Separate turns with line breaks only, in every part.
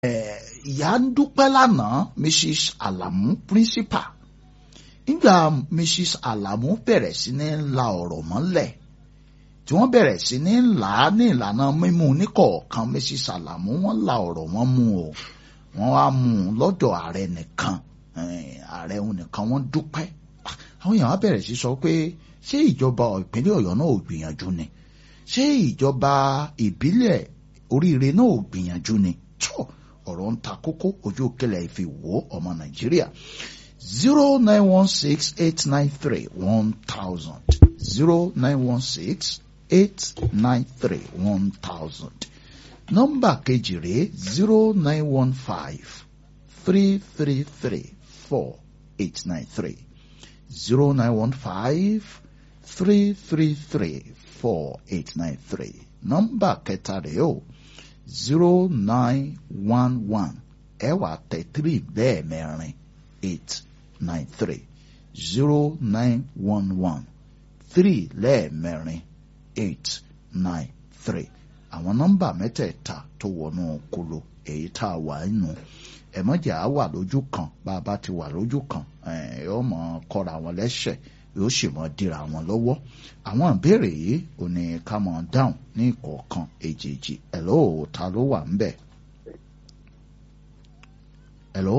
ìyá ń dúpẹ́ lánàá mrs alamu principal nígbà mrs alamu bẹ̀rẹ̀ sí ní la ọ̀rọ̀ mọ́lẹ̀ tí wọ́n bẹ̀rẹ̀ sí ní là á ní ìlànà mímú níkọ̀ọ̀kan mrs alamu wọ́n la ọ̀rọ̀ wọn mú o wọ́n wá mú un lọ́dọ̀ ààrẹ nìkan ààrẹ òun nìkan wọ́n dúpẹ́ àwọn èèyàn á bẹ̀rẹ̀ sí sọ pé ṣé ìjọba ìpínlẹ̀ ọ̀yọ́ náà ò gbìyànjú ni ṣé ìjọba ìbílẹ̀ oríire náà ò gbìyànjú ni tó ọ̀rọ̀ ń ta kókó ojú òkèlè ìfi wò ọmọ nàìjíríà zero nine one six eight nine three one thousand zero nine one six eight nine three one thousand nọ́mbà kejì rèé zero nine one five three three three four eight nine three zero nine one five three three three four eight nine three nọ́mbà kẹta rèé o zero nine one one ẹ wá tẹ three lẹ́ẹ̀mẹrin eight nine three zero nine one one three lẹ́ẹ̀mẹrin eight nine three àwọn nọ́mbà mẹ́tẹ̀ẹ̀ta tó wọnú kolo èyí tá a wà nínú ẹ̀mọ́jà á wà lójú kan bá a bá ti wà lójú kan yóò mọ̀ kọ́ra wọn lẹ́sẹ̀ yóò sì mọ̀ dira wọn lọ́wọ́ àwọn ìbéèrè yìí ò ní ká mọ̀ dáhùn ní ìkọ̀ọ̀kan èjèèjì ẹ̀ló ta ló wà ń bẹ̀. ẹ̀ló.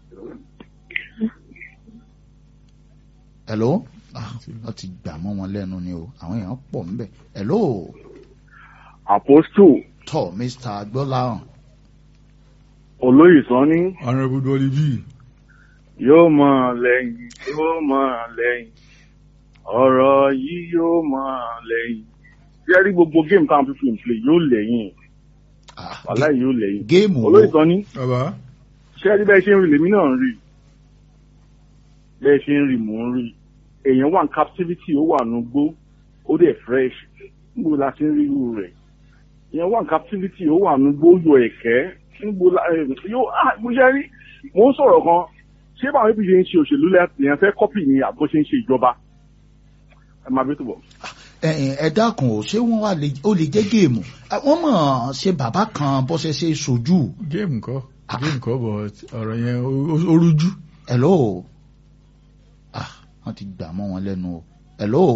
ẹ̀ló wọ́n ti gbà mọ́ wọn lẹ́nu ni o àwọn èèyàn pọ̀ ń bẹ̀. ẹ̀ló.
Apostle.
tọ́ Mr. Agbọ́láhàn.
olóyè sanni.
honourable dolly b.
yóò mọ lẹ́yìn yóò mọ lẹ́yìn ọ̀rọ̀ yìí yóò mọ lẹ́yìn ṣé rí gbogbo géèmù táwọn fífi ń play yóò lẹ́yìn wàhálà yóò lẹ́yìn
géèmù wo
olóyè sanni
bàbá.
ṣé rí bẹ́ẹ̀ ṣe ń rí lèmi náà ń rí bẹ́ẹ̀ ṣe ń rí mò ń rí èèyàn wà ní captivity ó wà nugbó ó dẹ̀ fresh níbo la ti ń rí irú rẹ̀ èèyàn wà ní captivity ó wà nugbó ó yọ ẹ̀kẹ́ níbo la yóò ah mo ṣe rí mò ń sọ̀rọ̀ kan ṣé báwọn ibi ṣe ń ṣe òṣèlú lẹ́yìn fẹ́ kọ́pì ní àbó ṣe ń ṣe ìjọba ẹ máa bí tó bọ̀.
ẹ dákun o ṣé wọn wà ó lè jẹ géèmù wọn mọ ṣe bàbá kan bó ṣe ṣe sojú.
géèmù kọ́ géèmù kọ́ bọ̀ ọ̀rọ̀ yẹn ó rújú.
hello ah wọn ti gbà mọ́ wọn lẹ́nu o hello.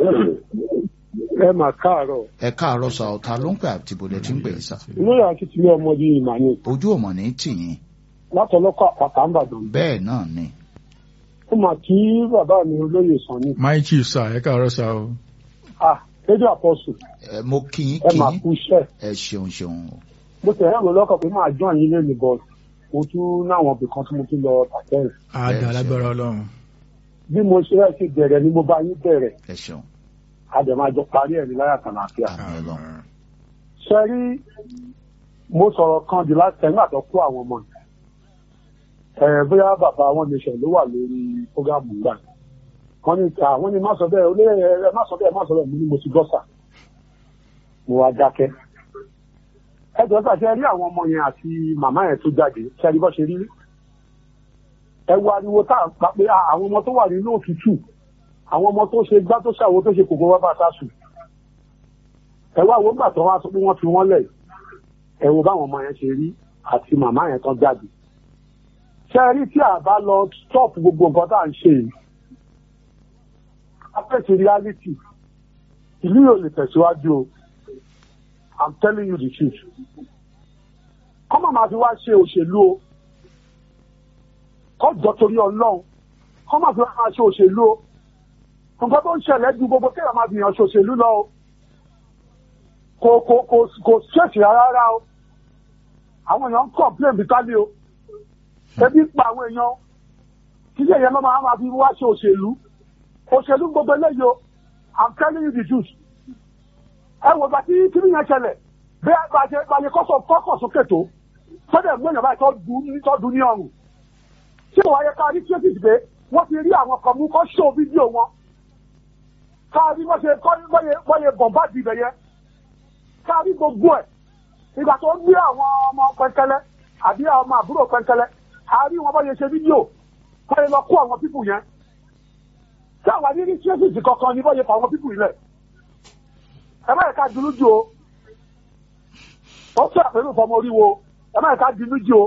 ẹ mà káàárọ̀.
ẹ káàárọ̀ sa ọ̀tá ló ń pè àti bòlẹ̀ tí ń pè é sa.
lórí akitiyan ọmọdé ìmọ̀ ni.
ojú ọmọ ní tìyín.
látọlọ́kọ̀ àpàtà ń bàdàn.
bẹ́ẹ̀ náà ni.
ó mà kí bàbá mi olóyè sàn ni.
my chief sir ẹ káàárọ̀ sa o.
ah rédíò àpọ̀sù.
ẹ mo kí yín
ẹ
kí
mà
yín
kú iṣẹ́.
ẹ ṣeun ṣeun o.
mo tẹ̀ ẹ́ lọ́kọ̀ pé máa jọ́ yín lẹ́nu bọ̀ mo tún náwọn ibì kan tí mo tún lọ pàtẹ́rì.
àdá alágbára ọlọ́run.
bí mo ṣe rẹ́ ti bẹ̀rẹ̀ ni mo bá yín bẹ̀rẹ̀
ẹ ṣeun.
àdèmájọ parí ẹ̀ ní láyà kànáfíà.
àmì ọlọ́run.
ṣe rí mo sọ̀rọ̀ kan di láti ẹ̀ nígbà tó kó àwọn ọmọ yìí. ẹ̀ bóyá bàbá wọn ní ṣẹ̀ ló wà lórí fúgàmù gbà. wọ́n ní ta wọ́n ní má sọ bẹ́ẹ̀ olóyè ẹ má sọ bẹ́ẹ̀ má sọ bẹ́ẹ̀ mo ní mo ti gbọ́ sà. mo wá dákẹ́. ẹ jọ sà ṣe rí àwọn ọmọ yẹn àti màmá yẹn tó jáde ṣe rí bọ́ ṣe rí. ẹ wo ariwo tá à ń pa pé àwọn ọmọ tó wà nínú òtútù àwọn ọmọ tó ṣe gbá tó ṣàwo tó ṣe kòkó wá bá sásù ẹ wá wo gbà tó wá sọ pé wọ́n fi wọ́n lẹ̀ ẹ wo báwọn ọmọ yẹn ṣe rí àti màmá yẹn tán jáde ṣe rí tí a bá lọ stop gbogbo nǹkan tá à ń ṣe yìí apẹ̀tì reality ìlú yóò lè tẹ̀síwájú o i'm telling you the truth kọ́mọ̀ máa fi wá ṣe òṣèlú o kọ́jọ́ torí ọlọ́run kọ́mọ̀ fi wá máa ṣe òṣèlú o nǹkan tó ń ṣẹlẹ̀ ju gbogbo kéèyàn máa gbìyànjú ṣòṣèlú lọ o kò kò kò kò ṣèṣì rárá o àwọn èèyàn ń complain bitali o ebi pa àwọn èèyàn kí lè yẹn lọ́mọ àwọn máa fi wá ṣe òṣèlú òṣèlú gbogbo eléyìí o i'm telling you the truth ẹ wò bá tí kíní yẹn ṣẹlẹ̀ bí a bá ṣe báyìí kọ́sọ̀ kọ́kọ̀ sókè tó sọ́dẹ̀ gbọ́nyàn báyìí tó dùn ní ọrùn tí ìwà yẹ ká rí tracy pé wọ́n ti rí àwọn kan mú kọ́ ṣó fídíò wọn káàrí wọ́n ṣe bọ́yẹ bọ̀m̀báàdì ibẹ̀ yẹn káàrí gbogbo ẹ̀ ìgbà tó gbé àwọn ọmọ pẹ́ńkẹ́lẹ́ àbí àwọn ọmọ àbúrò pẹ́ńkẹ́lẹ́ àárí wọn bọ́yẹ ṣe fídíò bọ́yẹ lọ kó àwọn pípù yẹn tí àwọn ní tracy kankan ní bọ́yẹ fà àwọn pípù yìí lẹ̀ ẹ bá yẹ ká dúró jù o ó tún àpérò fọmọ oríwo ẹ má yẹ ká di méjì o